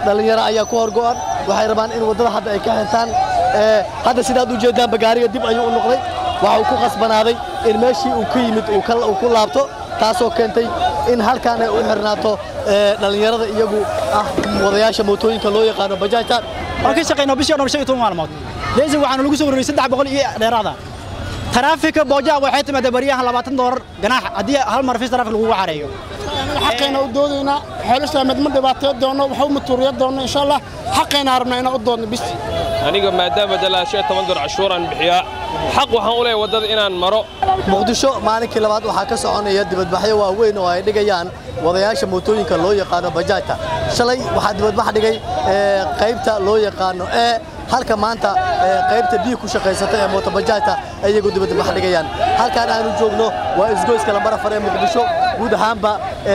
dhallinyaro ayaa ku horgo'an waxay rabaan in waddada hadda ay ka xirtaan hadda sidaad u jeedaanba gaariga dib ayuu u noqday waxa uu ku khasbanaaday in meeshii uu ka yimid uu ku laabto taasoo keentay in halkaan ay u xirnaato dhallinyarada iyagu ah wadayaasha mootooyinka loo yaqaano bajaajta waan ka shaqaynaa bishii dhan shan iyo toban maalmood leesin waxaanu lagu soo wareegay saddex boqol iyo dheeraada taraafika boojaha waxay timaadee baryahan labaatan doolar ganaax haddii hal mar fis taraafik lagugu careeyo xaqayna u doodaynaa xeelasha mid ma dhibaateyo doono waxa u matuuriya doono insha allah xaqayna rabnaa inaan u doodno bis aniga maadaama dalaa shan toban door cashuuraan bixiyaa xaq waxaan u leeyahay waddada inaan maro muqdisho maalinkii labaad waxaa ka soconaya dibadbaxyo waaweyn oo ay dhigayaan wadayaasha mootooyinka loo yaqaano bajaajta shalay waxaa dibadbax dhigay qaybta loo yaqaano ee halka maanta qaybta biyo ku shaqaysata ee mootobajaajta ayagu dibadbax dhigayaan halkaan aanu joogno waa isgoyska lambar afar ee muqdisho guud ahaanba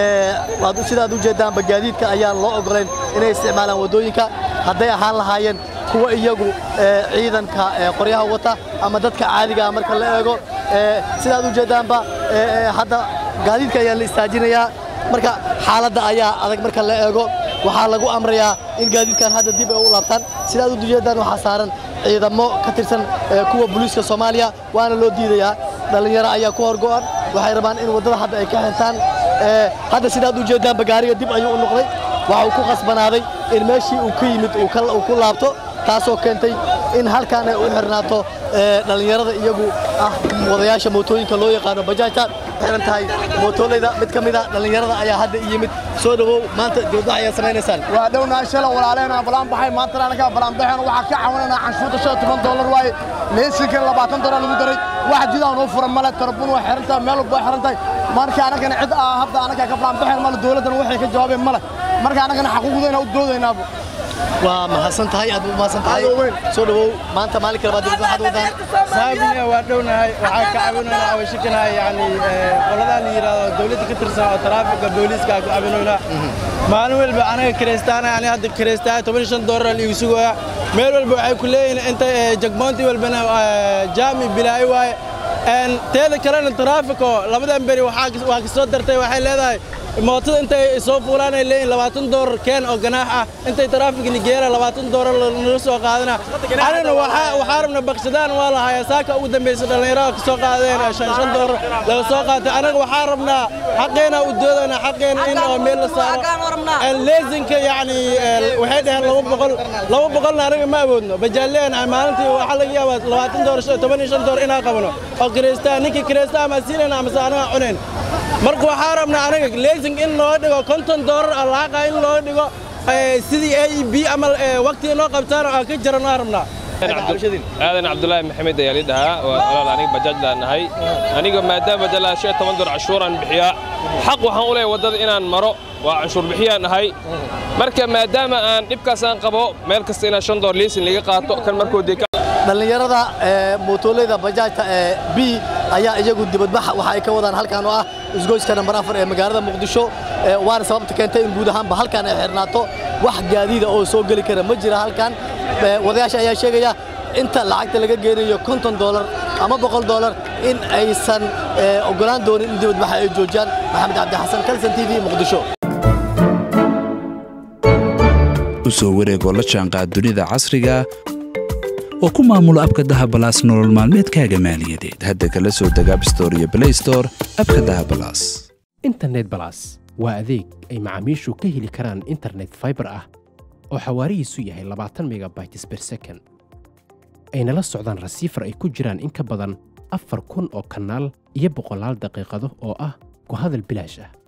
sidaad u jeedaanba gaadiidka ayaan loo ogolayn inay isticmaalaan waddooyinka hadday ahaan lahaayeen kuwa iyagu ciidanka qoryaha wata ama dadka caadigaa marka la eego sidaad u jeedaanba hadda gaadiidka ayaa la istaajinayaa marka xaaladda ayaa adag marka la eego waxaa lagu amrayaa in gaadiidkan hadda dib ay u laabtaan sidaad u jeedaan waxaa saaran ciidamo ka tirsan kuwa booliiska soomaaliya waana loo diidayaa dhallinyaro ayaa ku horgo'an waxay rabaan in waddada hadda ay ka xirtaan hadda sidaad u jeedaanba gaariga dib ayuu u noqday waxa uu ku khasbanaaday in meeshii uu ka yimid uu ku laabto taasoo keentay in halkaan ay u xirnaato dhallinyarada iyagu ah wadayaasha mootooyinka loo yaqaano bajaajta xiran tahay mootoolayda mid ka mida dhallinyarada ayaa hadda yimid soo dhawow maanta dibadbax ayaa samaynaysaan waa dhownahay shalay walaaleenaa balaan baxay maantana anagaa balaan baxeen waxaa ka caawinaynaa canshuurta shan toban doolar waaye leysinkan labaatan doolar lagu daray wax jidaan noo furan male tarbun waa xiran tahay meel walba waa xiran tahay marka anagana cid ah hadda anagaa ka balaan baxeen male dowladdana waxay ka jawaabeen male marka anagana xaquuqdayna u doodaynaaba waa mahadsan tahay aad u mahadsan tahay soo dhawow maanta maalinka labaad dibadbaxaad wadaan saabina waa dhownahay waxaa ka caawinaynaa awashikanahay yani qoladaa la yidhaahdo dowladda ka tirsan oo taraafika booliiska ku caawinaynaa maalin walba anaga kiraystaana ani hadda kiraystaa toban shan doolar liigu sugaya meel walba waxay ku leeyihiin inta jagmoonti walbana jaami bilaayo waaye teeda kalena taraafiko labadan beri waa ka soo dartay waxay leedahay mootada intay soo fuulaan ay leeyihin labaatan doolar keen oo ganaax ah intay taraafika nigeera labaatan doolar nala soo qaadana anigana waxaa rabna bakshadaan waa lahayaa saaka ugu dambaysa dhallinyarada ka soo qaadeen shan shan doolar laga soo qaatay anaga waxaa rabnaa xaqeena u doodana xaqeena in oo meel la saaro leesinka yacni waxay dhaheen laba boqol laba boqolna anaga ma awoodno bajaaleen maalintii waxaa laga yaabaa labaatan doolar toban iyo shan doolar inaan qabno oo kireystaa ninkii kireystaa ama siinayna amase anaga cunayn marka waxaa rabnaa anaga leasing in loo dhigo konton doolar alaaqa in loo dhigo sidii a e b ama waqtiga noo qabtaan aan ka jaran aan rabnaa aadan cabdulaahi maxamed ayaa li dhahaa waa walaal aniga bajaaj laanahay aniga maadaama dalaa shan toban door cashuuraan bixiyaa xaq waxaan u leeyahay waddada inaan maro waa canshuur bixiyaan ahay marka maadaama aan dhibkaas aan qabo meel kasta inaan shan door liisin laga qaato kan markuu dee dhallinyarada mootoolayda bajaajta ee b ayaa iyagu dibadbax waxa ay ka wadaan halkaan oo ah isgoyska nambar afar ee magaalada muqdisho waana sababta keentay in guud ahaanba halkaan ay xirnaato wax gaadiida oo soo geli kara ma jira halkaan wadayaasha ayaa sheegaya inta lacagta laga geenayo konton doolar ama boqol doolar in aysan ogolaan doonin in dibadbaxa ay joojiyaan maxamed cabdi xasan kalsan t v muqdisho u soo wareegoo la jaanqaad dunida casriga oo ku maamulo abka dahabalaas nolol maalmeedkaaga maaliyadeed hadda kala soo deg abstore iyo blaystore abka dahabalaas internet balas waa adeeg ay macaamiishu ka heli karaan internet faibar ah oo xawaarihiisu yahay labaatan megabytes ber second ayna la socdaan rasiifar ay ku jiraan in ka badan afar kun oo kanaal iyo boqolaal daqiiqado oo ah ku hadal bilaash ah